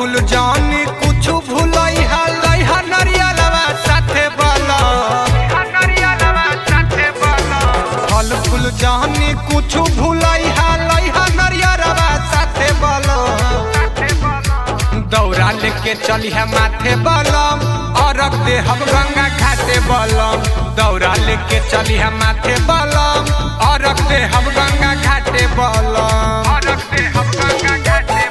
फूल जानी कुछ भूलई हा लई हा नरियलवा साथे बलम फल फूल जानी कुछ भूलई हा लई हा नरियलवा साथे बलम दौरा लेके चली है माथे बलम अरग दे हम गंगा घाटे बलम दौरा लेके चली है माथे बलम अरग दे हम गंगा घाटे बलम अरग दे हम गंगा घाटे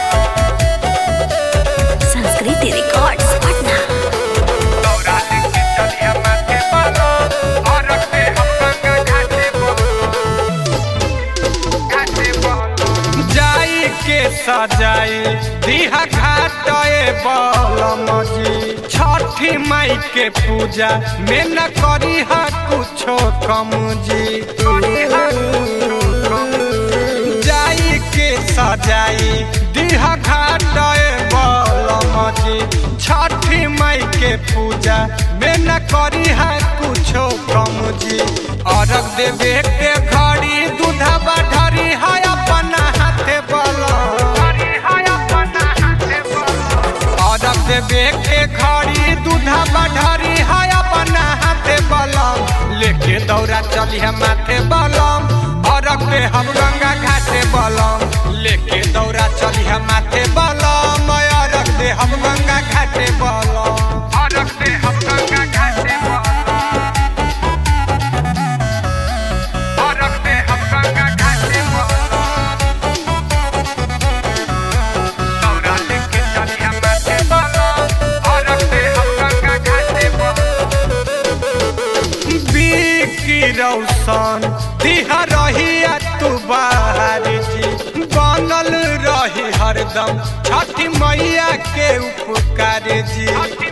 संस्कृति रिकॉर्ड्स पटना दौरा लेके चली है माथे बलम अरग दे हम गंगा घाटे बलम घाटे बलम जाई के सजाई दिहा घाटे बलम जी छठी माई के पूजा में न करी हा कुछो कम जी जाई के सजाई दिहा घाटे बलम जी छठी माई के पूजा में न करी हा कुछो कम जी अरग देवे के घड़ी दूधवा ढरी है अपना हाथे बलम अरग देवे के घड़ी दूधवा ढरी है अपना हाथे बलम लेके दौरा चली है माथे बलम अरग दे हम गंगा घाटे बलम लेके दौरा चली है माथे बलम अरग दे हम गंगा घाटे बलम अरग दे हम गंगा घाटे बलम अरग दे हम गंगा घाटे बलम दौरा लेके चली है माथे बलम अरग दे हम गंगा घाटे बलम बिकी रौशन दिहा रही तू बाहर जी बनल रही हरदम छठी मैया के उपकार जी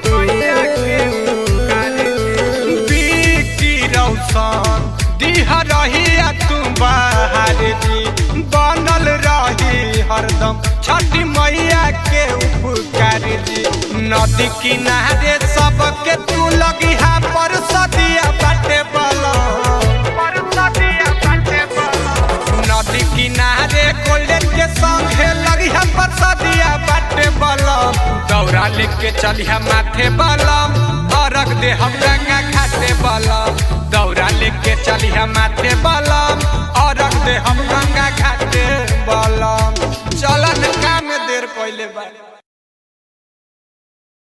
बिकी रौशन दिहा रही तू बाहर जी बनल रही हरदम छठी मैया के उपकार जी नदी किनारे सबके तू लगी हा पर सदिया बाटे बलम नदी किनारे गोल्डन के संगे लगी है पर सदिया बाटे बलम दौरा लेके चली है माथे बलम अरग दे हम गंगा घाटे बलम दौरा लेके चली है माथे बलम अरग दे हम गंगा घाटे बलम चलन काम देर पहले बा